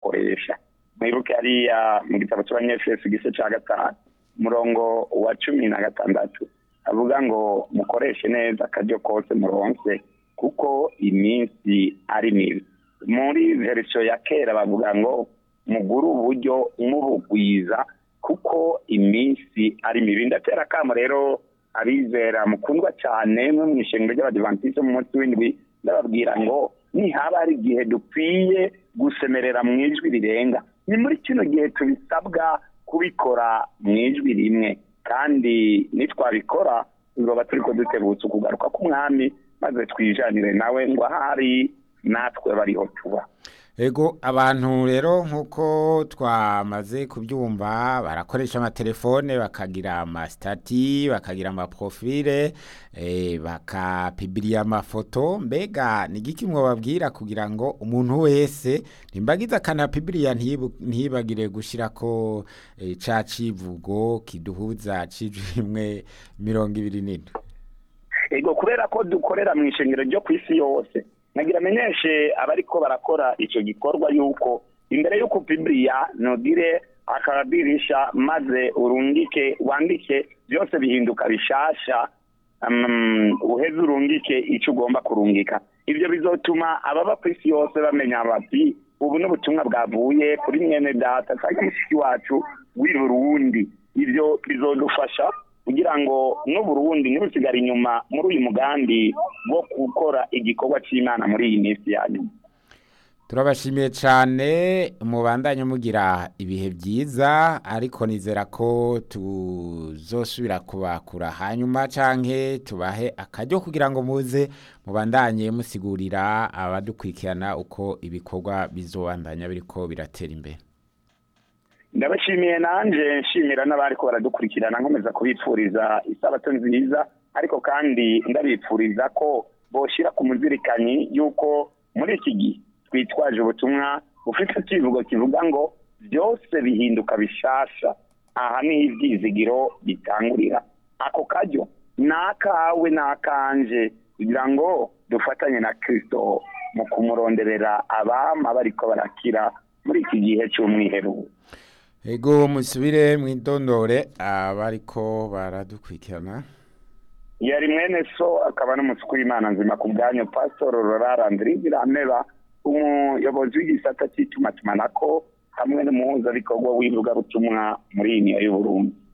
kuyakoresha mwibuke hariya mu gitabo cy'abanyefeso igice cya gatanu umurongo wa cumi na gatandatu avuga ngo mukoreshe neza akaryo kose muronse kuko iminsi ari mibi muri verisiyo ya kera bavuga ngo mugure uburyo mubugwiza kuko iminsi ari mibi ndatera akamo rero abizera mukundwa cyane mwe mu ishengero ry'abadivantisite mu munsi w'indwi ndababwira ngo nihaba hari igihe dukwiye gusemerera mu ijwi rirenga ni muri kino gihe tubisabwa kubikora mu ijwi rimwe kandi nitwabikora tuzoba turi ko dutegutse ukugaruka k'umwami maze twijanire nawe ngo ahari natwe bariho tuba ego abantu rero nk'uko twamaze kubyumva barakoresha amatelefone bakagira amasitati bakagira amaprofile bakapibiriya amafoto mbega ni igiki mwababwira kugira ngo umuntu wese nimbagize akanapibiriya ntibagire gushyira ko ca civugo kiduhuza rimwe mirongo ibiri n'indwi ego kubera ko dukorera mu ishengero ryo ku isi yose nagira amenyeshe abariko barakora icyo gikorwa yuko imbere y'uko pibiriya ntugire akadirisha maze urungike wandike byose bihinduka bishasha uheze urungike icyo ugomba kurungika ibyo bizotuma ababa ku isi yose bamenya bati ubu n'ubutumwa bwavuye kuri mwene data cyangwa mushiki wacu w'i burundi ibyo bizodufasha kugira ngo n'uburundi ntibusigare inyuma muri uyu mugambi wo gukora igikorwa cy'imana muri iyi minsi ya nyuma turabashimiye cyane mubandanye mugira ibihe byiza ariko nizera ko tuzosubira kubakura hanyuma cyangwa tubahe akaryo kugira ngo muze mubandanye musigurira abadukurikirana uko ibikorwa bizobandanya biriko biratera imbere ndabashimiye nanjye nshimira n'abari ko baradukurikirana nkomeza kubipfuriza isabato nziza ariko kandi ndabipfuriza ko boshyira ku muzirikanyi y'uko muri iki gihe twitwaje ubutumwa bufite ikivugo kivuga ngo byose bihinduka bishasha aha niho ibyizigiro bitangurira ako kajyo ni akawe ni akanje kugira ngo dufatanye na kirisito mu kumuronderera abama bariko barakira muri iki gihe cy'umwiherero ego musubire mwidondore abariko baradukurikirana yari mwene so akaba n'umusuku w'imana nzima ku bwanyu pasitoro rorarandiri birameba umuyobozi w'igisata cy'itumatumanako hamwe n'umuhuzabikorwa w'ivugabutumwa muri iyi niyo y'uburundi